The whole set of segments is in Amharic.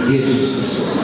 ኢየሱስ ክርስቶስ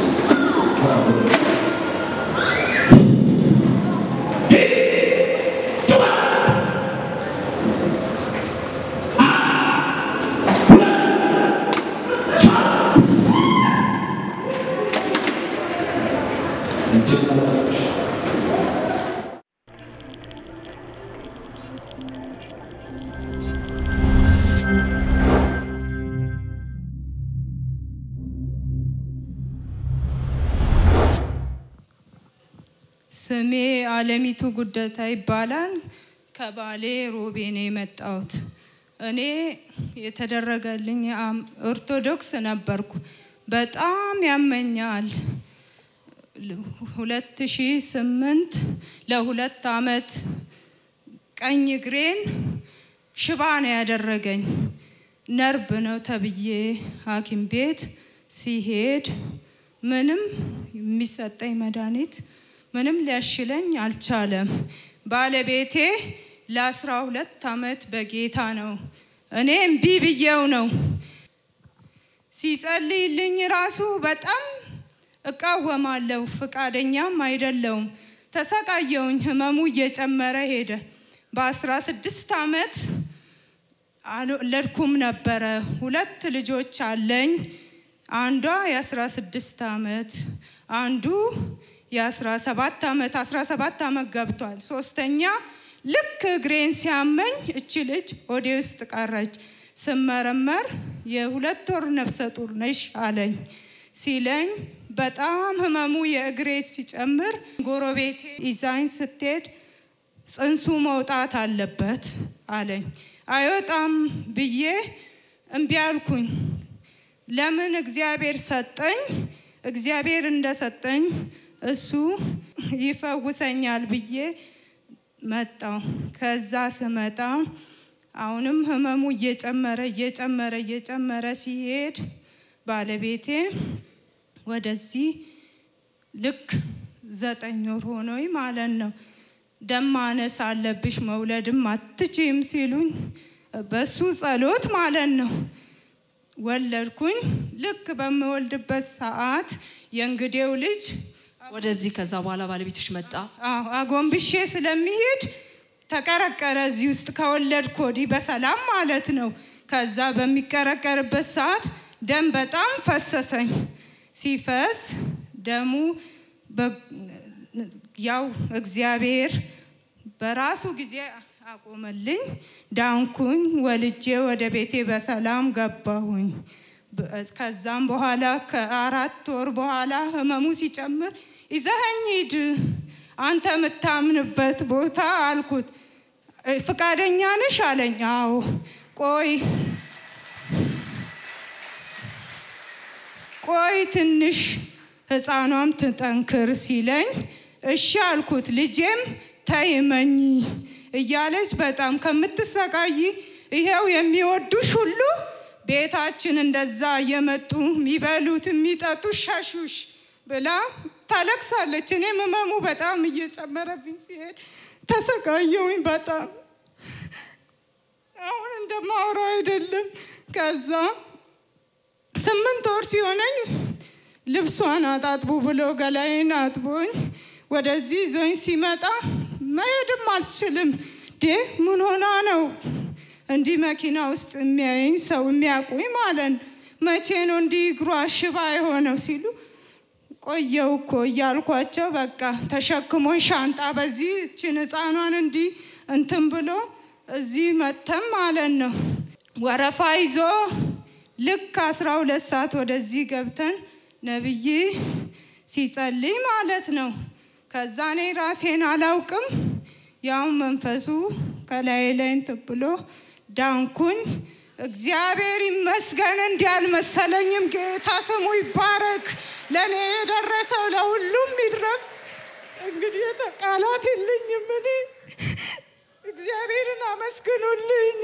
ስሜ አለሚቱ ጉደታ ይባላል። ከባሌ ሮቤ ነው የመጣሁት። እኔ የተደረገልኝ አም- ኦርቶዶክስ ነበርኩ። በጣም ያመኛል። ሁለት ሺህ ስምንት ለሁለት አመት ቀኝ እግሬን ሽባ ነው ያደረገኝ። ነርብ ነው ተብዬ ሐኪም ቤት ሲሄድ ምንም የሚሰጠኝ መድኃኒት ምንም ሊያሽለኝ አልቻለም። ባለቤቴ ለአስራ ሁለት አመት በጌታ ነው። እኔ እምቢ ብዬው ነው ሲጸልይልኝ ራሱ በጣም እቃወማለሁ፣ ፍቃደኛም አይደለውም። ተሰቃየውኝ። ህመሙ እየጨመረ ሄደ። በአስራ ስድስት አመት አልወለድኩም ነበረ። ሁለት ልጆች አለኝ። አንዷ የአስራ ስድስት አመት አንዱ የአስራ ሰባት አመት አስራ ሰባት አመት ገብቷል። ሶስተኛ ልክ እግሬን ሲያመኝ እቺ ልጅ ወደ ውስጥ ቀረች። ስመረመር የሁለት ወር ነፍሰ ጡር ነሽ አለኝ። ሲለኝ በጣም ህመሙ የእግሬ ሲጨምር ጎረቤቴ ይዛኝ ስትሄድ ጽንሱ መውጣት አለበት አለኝ። አይወጣም ብዬ እምቢ አልኩኝ። ለምን እግዚአብሔር ሰጠኝ። እግዚአብሔር እንደሰጠኝ እሱ ይፈውሰኛል ብዬ መጣው። ከዛ ስመጣ አሁንም ህመሙ እየጨመረ እየጨመረ እየጨመረ ሲሄድ ባለቤቴ ወደዚህ ልክ ዘጠኝ ወር ሆኖኝ ማለት ነው ደም ማነስ አለብሽ መውለድም አትችም ሲሉኝ በሱ ጸሎት ማለት ነው ወለድኩኝ። ልክ በምወልድበት ሰዓት የእንግዴው ልጅ ወደዚህ ከዛ በኋላ ባለቤትሽ መጣ። አዎ፣ አጎንብሼ ስለሚሄድ ተቀረቀረ እዚህ ውስጥ ከወለድኩ ወዲህ በሰላም ማለት ነው። ከዛ በሚቀረቀርበት ሰዓት ደም በጣም ፈሰሰኝ። ሲፈስ ደሙ በ- ያው እግዚአብሔር በራሱ ጊዜ አቆመልኝ። ዳንኩኝ። ወልጄ ወደ ቤቴ በሰላም ገባሁኝ። በ- ከዛም በኋላ ከአራት ወር በኋላ ህመሙ ሲጨምር ይዘኸኝ ሂድ አንተ የምታምንበት ቦታ አልኩት። "እ፣ ፍቃደኛ ነሽ አለኝ። አዎ ቆይ ቆይ ትንሽ ህፃኗም ትጠንክር ሲለኝ እሺ አልኩት። ልጄም ተይመኝ እያለች በጣም ከምትሰቃይ ይሄው የሚወዱሽ ሁሉ ቤታችን እንደዛ እየመጡ የሚበሉት የሚጠጡት ሻሹሽ ብላ ታለቅሳለች። እኔም ህመሙ በጣም እየጨመረብኝ ሲሄድ ተሰቃየውኝ በጣም አሁን እንደማወራው አይደለም። ከዛ ስምንት ወር ሲሆነኝ ልብሷን አጣጥቡ ብሎ ገላዬን አጥቦኝ ወደዚህ ይዞኝ ሲመጣ መሄድም አልችልም። ዴ ምን ሆና ነው እንዲህ መኪና ውስጥ የሚያየኝ ሰው የሚያውቁኝ ማለት ነው። መቼ ነው እንዲህ እግሯ ሽባ የሆነው ሲሉ ቆየው እኮ እያልኳቸው በቃ ተሸክሞኝ ሻንጣ በዚህ እችን ህፃኗን እንዲህ እንትን ብሎ እዚህ መተም ማለት ነው። ወረፋ ይዞ ልክ አስራ ሁለት ሰዓት ወደዚህ ገብተን ነብይ ሲጸልይ ማለት ነው። ከዛ እኔ ራሴን አላውቅም፣ ያው መንፈሱ ከላይ ላይ እንትን ብሎ ዳንኩኝ። እግዚአብሔር ይመስገን። እንዲህ አልመሰለኝም። ጌታ ስሙ ይባረክ። ለእኔ የደረሰው ለሁሉም ይድረስ። እንግዲህ ቃላት የለኝም እኔ እግዚአብሔርን አመስግኑልኝ።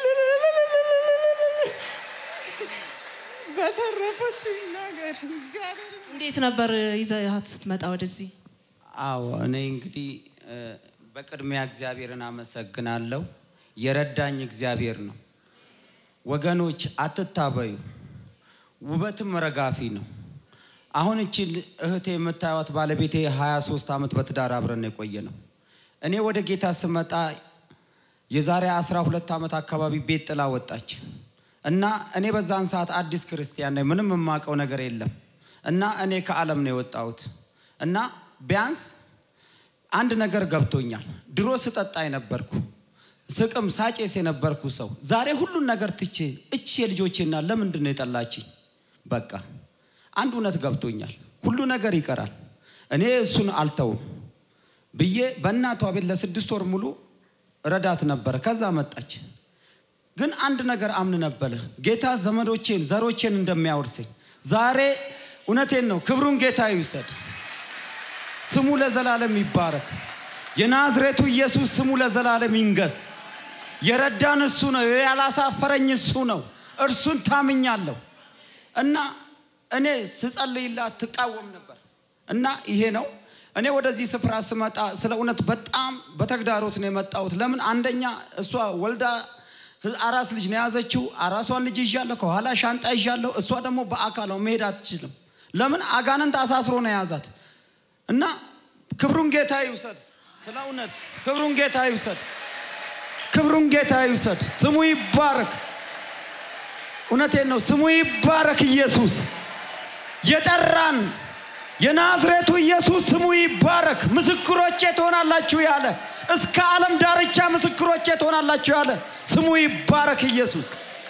በተረፈ እሱ ይናገር። እግዚአብሔር እንዴት ነበር ይዘሃት ስትመጣ ወደዚህ? አዎ እኔ እንግዲህ እ፣ በቅድሚያ እግዚአብሔርን አመሰግናለሁ። የረዳኝ እግዚአብሔር ነው። ወገኖች አትታበዩ። ውበትም ረጋፊ ነው። አሁን እቺ እህቴ የምታዩት ባለቤቴ 23 ዓመት በትዳር አብረን የቆየ ነው። እኔ ወደ ጌታ ስመጣ የዛሬ 12 ዓመት አካባቢ ቤት ጥላ ወጣች እና እኔ በዛን ሰዓት አዲስ ክርስቲያን ነኝ። ምንም የማውቀው ነገር የለም እና እኔ ከዓለም ነው የወጣሁት እና ቢያንስ አንድ ነገር ገብቶኛል። ድሮ ስጠጣ የነበርኩ ስቅም ሳጬስ የነበርኩ ሰው ዛሬ ሁሉን ነገር ትቼ እቺ የልጆቼና ለምንድን ነው የጠላችኝ? በቃ አንድ እውነት ገብቶኛል። ሁሉ ነገር ይቀራል፣ እኔ እሱን አልተውም ብዬ በእናቷ ቤት ለስድስት ወር ሙሉ ረዳት ነበረ። ከዛ መጣች። ግን አንድ ነገር አምን ነበረ፣ ጌታ ዘመዶቼን ዘሮቼን እንደሚያወርሰኝ። ዛሬ እውነቴን ነው፣ ክብሩን ጌታ ይውሰድ። ስሙ ለዘላለም ይባረክ። የናዝሬቱ ኢየሱስ ስሙ ለዘላለም ይንገስ። የረዳን እሱ ነው፣ ያላሳፈረኝ እሱ ነው። እርሱን ታምኛለሁ እና እኔ ስጸልይላት ትቃወም ነበር እና ይሄ ነው እኔ ወደዚህ ስፍራ ስመጣ ስለ እውነት በጣም በተግዳሮት ነው የመጣሁት። ለምን አንደኛ እሷ ወልዳ አራስ ልጅ ነው የያዘችው። አራሷን ልጅ ይዣለሁ፣ ከኋላ ሻንጣ ይዣለሁ። እሷ ደግሞ በአካል ነው መሄድ አትችልም። ለምን አጋንንት አሳስሮ ነው የያዛት እና ክብሩን ጌታ ይውሰድ። ስለ እውነት ክብሩን ጌታ ይውሰድ። ክብሩን ጌታ ይውሰድ። ስሙ ይባረክ። እውነቴን ነው። ስሙ ይባረክ። ኢየሱስ የጠራን የናዝሬቱ ኢየሱስ ስሙ ይባረክ። ምስክሮቼ ትሆናላችሁ ያለ እስከ ዓለም ዳርቻ ምስክሮቼ ትሆናላችሁ ያለ ስሙ ይባረክ ኢየሱስ።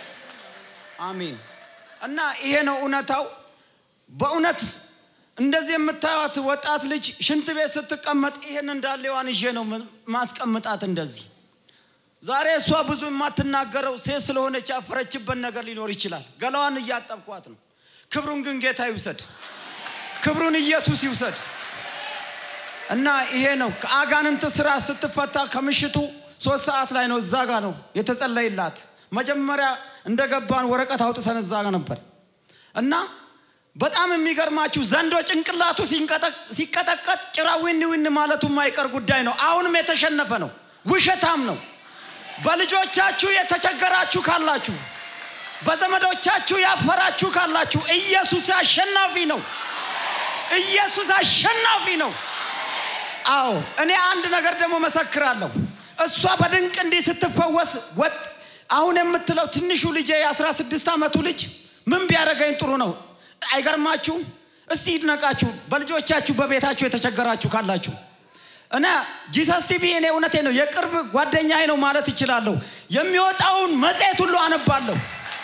አሜን። እና ይሄ ነው እውነታው። በእውነት እንደዚህ የምታዩት ወጣት ልጅ ሽንት ቤት ስትቀመጥ ይሄን እንዳለዋን ይዤ ነው ማስቀምጣት እንደዚህ ዛሬ እሷ ብዙ የማትናገረው ሴት ስለሆነች ያፈረችበት ነገር ሊኖር ይችላል። ገላዋን እያጠብኳት ነው። ክብሩን ግን ጌታ ይውሰድ። ክብሩን ኢየሱስ ይውሰድ። እና ይሄ ነው ከአጋንንት ስራ ስትፈታ ከምሽቱ ሶስት ሰዓት ላይ ነው እዛ ጋ ነው የተጸለይላት። መጀመሪያ እንደገባን ወረቀት አውጥተን እዛ ጋ ነበር እና በጣም የሚገርማችሁ ዘንዶ ጭንቅላቱ ሲቀጠቀጥ ጭራ ዊን ዊን ማለቱ የማይቀር ጉዳይ ነው። አሁንም የተሸነፈ ነው፣ ውሸታም ነው። በልጆቻችሁ የተቸገራችሁ ካላችሁ፣ በዘመዶቻችሁ ያፈራችሁ ካላችሁ ኢየሱስ አሸናፊ ነው። ኢየሱስ አሸናፊ ነው። አዎ እኔ አንድ ነገር ደግሞ መሰክራለሁ። እሷ በድንቅ እንዲህ ስትፈወስ ወጥ አሁን የምትለው ትንሹ ልጄ የአስራ ስድስት ዓመቱ ልጅ ምን ቢያደርገኝ ጥሩ ነው? አይገርማችሁም? እስቲ ይድነቃችሁ። በልጆቻችሁ በቤታችሁ የተቸገራችሁ ካላችሁ እና ጂሰስ ቲቪ እኔ እውነቴ ነው የቅርብ ጓደኛዬ ነው ማለት እችላለሁ። የሚወጣውን መጽሔት ሁሉ አነባለሁ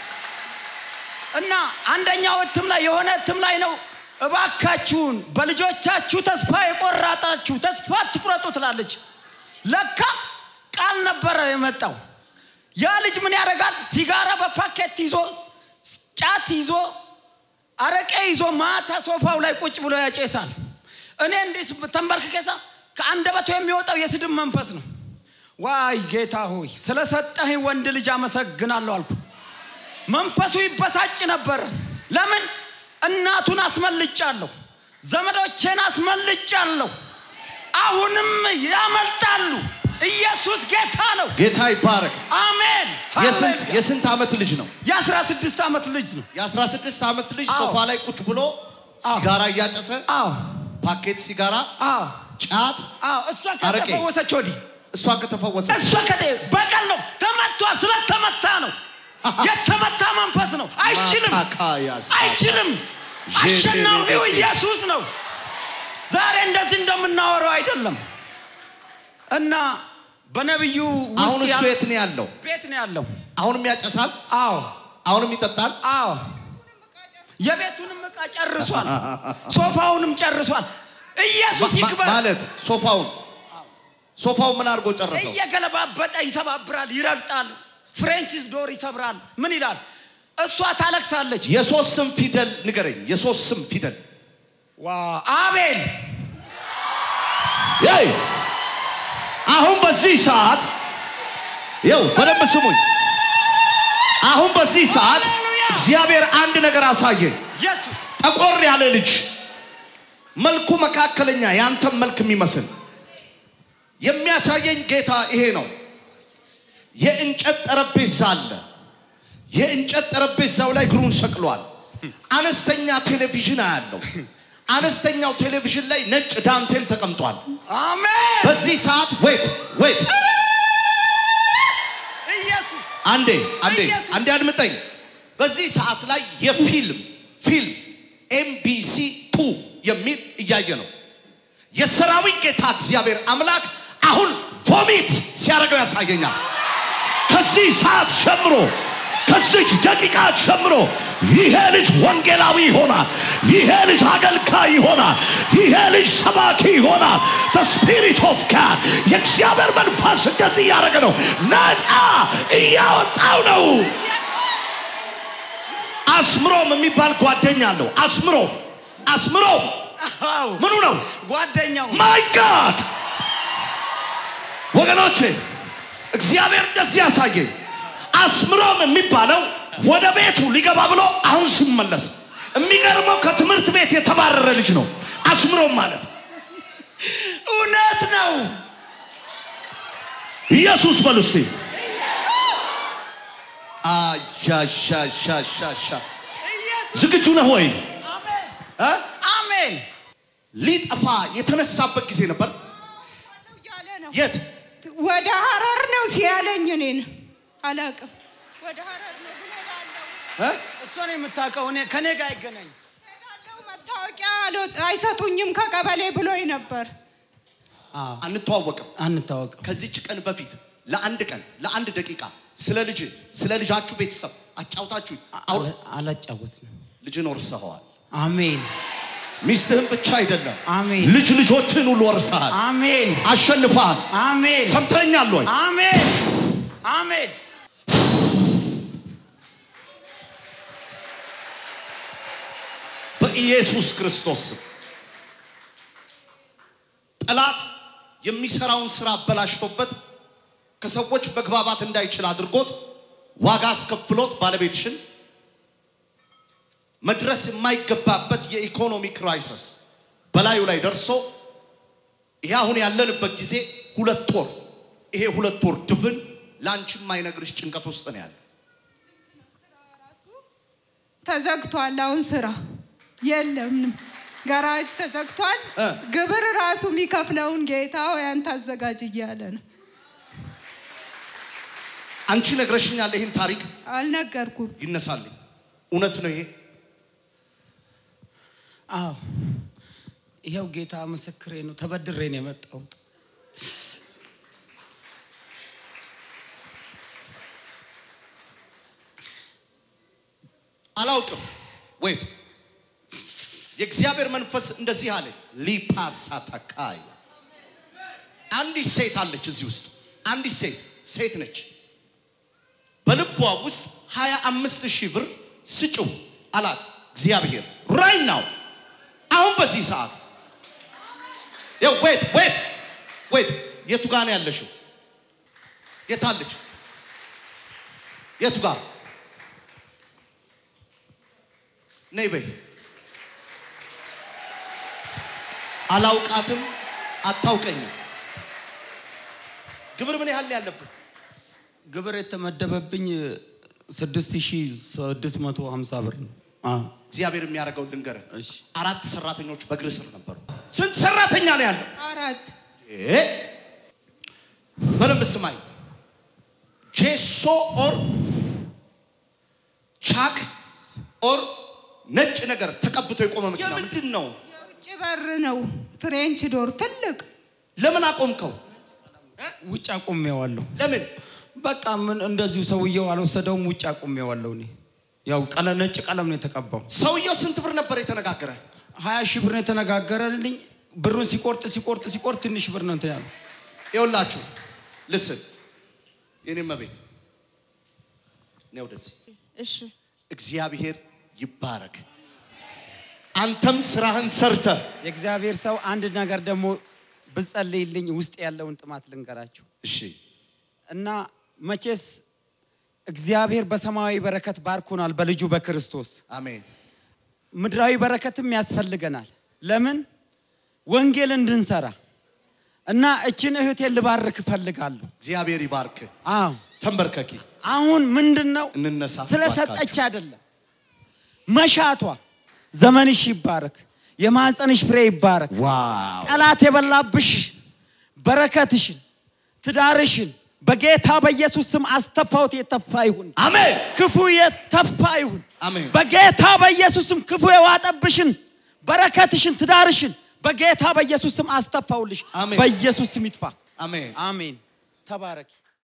እና አንደኛው እትም ላይ የሆነ እትም ላይ ነው እባካችሁን በልጆቻችሁ ተስፋ የቆራጣችሁ ተስፋ አትቁረጡ ትላለች። ለካ ቃል ነበረ የመጣው። ያ ልጅ ምን ያደርጋል? ሲጋራ በፓኬት ይዞ ጫት ይዞ አረቄ ይዞ ማታ ሶፋው ላይ ቁጭ ብሎ ያጨሳል። እኔ እንዲህ ተንበርክኬሳ ከአንደበቱ የሚወጣው የስድብ መንፈስ ነው። ዋይ ጌታ ሆይ ስለሰጠኸኝ ወንድ ልጅ አመሰግናለሁ አልኩ። መንፈሱ ይበሳጭ ነበር። ለምን እናቱን አስመልጫለሁ፣ ዘመዶቼን አስመልጫለሁ። አሁንም ያመልጣሉ። ኢየሱስ ጌታ ነው። ጌታ ይባረክ። አሜን። የስንት ሃሌሉያ። የስንት ዓመት ልጅ ነው? የአስራ ስድስት ዓመት ልጅ ነው። የ16 ዓመት ልጅ አዎ። ሶፋ ላይ ቁጭ ብሎ አዎ። ሲጋራ እያጨሰ አዎ ፓኬት ሲጋራ፣ አዎ ጫት አዎ። እሷ አረቄ። ከተፈወሰች ወዲህ እሷ ከተፈወሰ እሷ ከጤ በቀል ነው ተመቷ። ስለተመታ ነው የተመታ መንፈስ ነው። አይችልም ማካካያስ አይችልም። አሸናፊው ኢየሱስ ነው። ዛሬ እንደዚህ እንደምናወራው አይደለም እና በነቢዩ አሁን ውስጥ እሱ ያለ የት ነው ያለው? ቤት ነው ያለው። አሁንም ያጨሳል፣ አዎ አሁንም ይጠጣል። አዎ የቤቱንም ዕቃ ጨርሷል፣ ሶፋውንም ጨርሷል። ኢየሱስ ማ- ይክበር። ማለት ሶፋውን ሶፋውን ምን አድርጎ ጨረሰው? እየገለባበጠ ይሰባብራል፣ ይረግጣል፣ ፍሬንች ዶር ይሰብራል። ምን ይላል? እሷ ታለቅሳለች። የሶስት ስም ፊደል ንገረኝ። የሶስት ስም ፊደል ዋ አቤል ያይ አሁን በዚህ ሰዓት ይው በደንብ ስሙኝ። አሁን በዚህ ሰዓት ሃሌሉያ! እግዚአብሔር አንድ ነገር አሳየኝ። ኢየሱስ ጠቆር ያለ ልጅ መልኩ መካከለኛ ያንተም መልክ የሚመስል የሚያሳየኝ ጌታ ይሄ ነው። የእንጨት ጠረጴዛ አለ። የእንጨት ጠረጴዛው ላይ እግሩን ሰቅሏል። አነስተኛ ቴሌቪዥን አያለው። አነስተኛው ቴሌቪዥን ላይ ነጭ ዳንቴል ተቀምጧል። አሜን በዚህ ሰዓት ዌት ዌት ኢየሱስ አንዴ አንዴ ኢየሱስ! አንዴ አድምጠኝ። በዚህ ሰዓት ላይ የፊልም ፊልም ኤምቢሲ ቱ የሚል እያየ ነው። የሰራዊት ጌታ እግዚአብሔር አምላክ አሁን ቮሚት ሲያደርገው ያሳየኛል። ከዚህ ሰዓት ጀምሮ ከዚች ደቂቃ ጀምሮ ይሄ ልጅ ወንጌላዊ ይሆናል። ይሄ ልጅ አገልጋይ ይሆናል። ይሄ ልጅ ሰባኪ ይሆናል። the spirit of God የእግዚአብሔር መንፈስ እንደዚህ እያደረገ ነው። ነፃ እያወጣው ነው። አስምሮም የሚባል ጓደኛ አለው። አስምሮም አስምሮም አዎ ምኑ ነው? ጓደኛው ማይ ጋድ ወገኖቼ እግዚአብሔር እንደዚህ ያሳየኝ። አስምሮም የሚባለው ወደ ቤቱ ሊገባ ብሎ አሁን ሲመለስ የሚገርመው ከትምህርት ቤት የተባረረ ልጅ ነው። አስምሮም ማለት እውነት ነው ኢየሱስ በሉ እስቲ። አሻሻሻሻሻ ዝግጁ ነህ ወይ? እ? አሜን ሊጠፋ የተነሳበት ጊዜ ነበር። እያለ ነው። የት? ወደ ሀረር ነው ሲያለኝ እኔን አላውቅም። ወደ ሀረር ነው ግን ሄዳለሁ እ? እሷን የምታውቀው እኔ ከኔ ጋር አይገናኝ ሄዳለሁ መታወቂያ አልወጥ- አይሰጡኝም ከቀበሌ ብሎኝ ነበር። አንተዋወቅም። አንታወቅም ከዚች ቀን በፊት ለአንድ ቀን ለአንድ ደቂቃ ስለ ልጅ ስለ ልጃችሁ ቤተሰብ አጫውታችሁ አውር- አላጫወትንም ልጅን ወርሰኸዋል። አሜን ሚስትህን ብቻ አይደለም አሜን ልጅ ልጆችን ሁሉ ወርሰሃል፣ አሜን አሸንፈሃል። አሜን ሰምተኛል ወይ? አሜን አሜን በኢየሱስ ክርስቶስ ስም ጠላት የሚሰራውን ስራ አበላሽቶበት ከሰዎች መግባባት እንዳይችል አድርጎት ዋጋ አስከፍሎት ባለቤትሽን መድረስ የማይገባበት የኢኮኖሚ ክራይሲስ በላዩ ላይ ደርሶ ይሄ አሁን ያለንበት ጊዜ ሁለት ወር ይሄ ሁለት ወር ድፍን ለአንቺ የማይነግርሽ ጭንቀት ውስጥ ነው ያለ። ተዘግቷል። አሁን ስራ የለም። ገራጅ ተዘግቷል። እ። ግብር ራሱ የሚከፍለውን ጌታ ሆይ አንተ አዘጋጅ እያለ ነው። አንቺ ነግረሽኛል። ይህን ታሪክ አልነገርኩም። ይነሳልኝ። እውነት ነው ይሄ። አዎ ይኸው ጌታ ምስክሬ ነው ተበድሬ ነው የመጣሁት አላውቅም። ወይት የእግዚአብሔር መንፈስ እንደዚህ አለ። ሊፓሳታካይ አንዲት ሴት አለች እዚህ ውስጥ አንዲት ሴት ሴት ነች። በልቧ ውስጥ ሀያ አምስት ሺህ ብር ስጭው አላት እግዚአብሔር ራይ ናው አሁን በዚህ ሰዓት ወይት ወይት ወይት የቱ ጋር ነው ያለሽው? የታለች? የቱ ጋር ነይ በይ። አላውቃትም፣ አታውቀኝም። ግብር ምን ያህል ነው ያለብን? ግብር የተመደበብኝ 6650 ብር ነው አዎ እግዚአብሔር የሚያደርገው ልንገርህ። እሺ አራት ሰራተኞች በእግር ስር ነበሩ። ስንት ሰራተኛ ነው ያለው? አራት እ? በደንብ ስማኝ። ጄሶ ኦር ቻክ ኦር ነጭ ነገር ተቀብቶ የቆመ መኪና ምንድን ነው? የውጭ በር ነው። ፍሬንች ዶር ትልቅ ለምን አቆምከው? ውጭ አቁሜዋለሁ ለምን? በቃ ምን እንደዚሁ ሰውየው አልወሰደውም ውጭ አቁሜዋለሁ እኔ ያው ቀለ ነጭ ቀለም ነው የተቀባው ሰውየው ስንት ብር ነበር የተነጋገረ? ሀያ ሺህ ብር ነው የተነጋገረልኝ ብሩን ሲቆርጥ ሲቆርጥ ሲቆርጥ ትንሽ ብር ነው እንትን ያለው ይኸውላችሁ ልስን የኔ መቤት እኔ ወደዚህ እሺ እግዚአብሔር ይባረክ። አንተም ስራህን ሰርተህ የእግዚአብሔር ሰው አንድ ነገር ደግሞ ብጸልይልኝ ውስጥ ያለውን ጥማት ልንገራችሁ እሺ እና መቼስ እግዚአብሔር በሰማያዊ በረከት ባርኮናል በልጁ በክርስቶስ አሜን ምድራዊ በረከትም ያስፈልገናል ለምን ወንጌል እንድንሰራ እና እችን እህቴን ልባርክ እፈልጋለሁ እግዚአብሔር ይባርክ። አዎ ተንበርከኪ አሁን ምንድን ነው እንነሳ ስለሰጠች አይደለም መሻቷ ዘመንሽ ይባረክ፣ የማህፀንሽ ፍሬ ይባረክ። ዋው ጠላት የበላብሽ በረከትሽን ትዳርሽን በጌታ በኢየሱስ ስም አስተፋውት የተፋ ይሁን። አሜን ክፉ የተፋ ይሁን። አሜን በጌታ በኢየሱስ ስም ክፉ የዋጠብሽን በረከትሽን ትዳርሽን በጌታ በኢየሱስ ስም አስተፋውልሽ። አሜን። በኢየሱስ ስም ይጥፋ። አሜን አሜን። ተባረኪ።